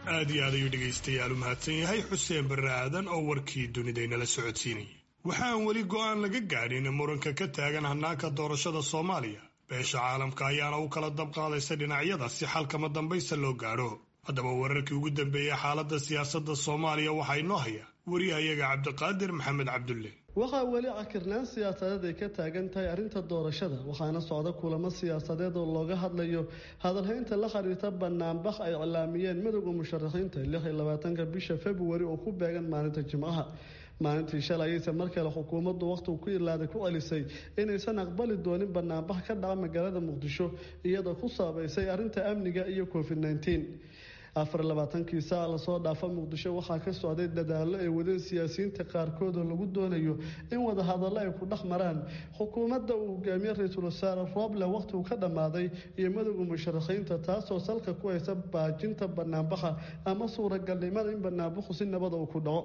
aad iyo aad ayuu dhegaystayaal u mahadsan yahay xuseen barre aadan oo warkii dunidaynala socodsiinayay waxaan weli go'aan laga gaadhin muranka ka taagan hannaanka doorashada soomaaliya beesha caalamka ayaana u kala dabqaadaysa dhinacyada si xalkama dambaysta loo gaadho haddaba wararkii ugu dambeeyey xaaladda siyaasadda soomaaliya waxaa inoo haya wariyahayaga cabdiqaadir maxamed cabdulle waxaa weli cakirnaan siyaasadeed ay ka taagan tahay arrinta doorashada waxaana socda kulamo siyaasadeed oo looga hadlayo hadalhaynta la xiriirta banaanbax ay iclaamiyeen midowda musharaxiinta lix iyo labaatanka bisha februari oo ku beegan maalinta jimcaha maalintii shalay ayayse mar kale xukuumaddu wakhtigu ku ilaaday ku celisay inaysan aqbali doonin banaanbax ka dhaca magaalada muqdisho iyadoo ku saabeysay arrinta amniga iyo covid nneteen afar labaatankii saac lasoo dhaafa muqdisho waxaa ka socday dadaallo ay wadeen siyaasiyiinta qaarkood oo lagu doonayo in wadahadallo ay ku dhex maraan xukuumadda uu hogaamiye ra-iisul wasaare rooble wakhtigu ka dhammaaday iyo madowda musharaxiinta taasoo salka ku haysa baajinta banaanbaxa ama suuragalnimada in banaanbaxu si nabada uu ku dhaco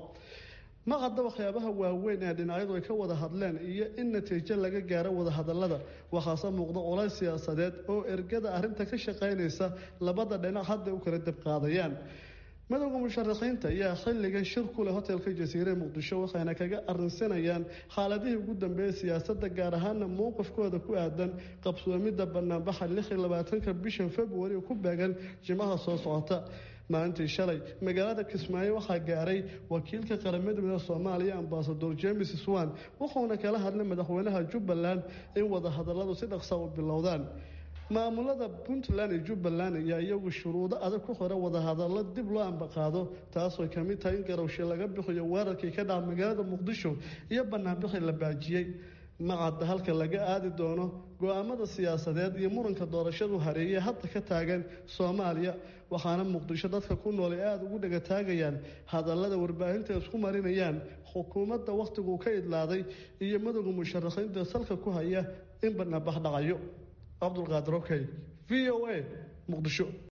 ma cadda waxyaabaha waaweyn ee dhinacyadu ay ka wada hadleen iyo in natiijo laga gaaro wadahadalada waxaase muuqda colays siyaasadeed oo ergada arrinta ka shaqaynaysa labada dhinac hadda u kala dabqaadayaan madowda musharaxiinta ayaa xilligan shir ku leh hotelka jasiire muqdisho waxayna kaga arrinsanayaan xaaladihii ugu dambeeyay siyaasadda gaar ahaana mowqifkooda ku aadan qabsoomidda banaanbaxa lix iyo labaatanka bishan februari oo ku beegan jimaha soo socota maalintii shalay magaalada kismaayo waxaa gaaray wakiilka qaramada midooda soomaaliya ambasador james swan wuxuuna kala hadlay madaxweynaha jubbaland in wadahadaladu si dhaqsa u bilowdaan maamulada puntland iyo jubbaland ayaa iyagu shuruudo adag ku xira wadahadallo dib loo ambaqaado taasoo kamid tahay in garowshe laga bixiyo weerarkii ka dhaca magaalada muqdisho iyo banaanbixii la baajiyey macadda halka laga aadi doono go-aamada siyaasadeed iyo muranka doorashadu hareeye hadda ka taagan soomaaliya waxaana muqdisho dadka ku nool ay aada ugu dhegataagayaan hadallada warbaahinta isku marinayaan xukuumadda wakhtiguu ka idlaaday iyo madowga musharaxiinta salka ku haya in banaanbax dhacayo cabdulqaadir okey v o a muqdisho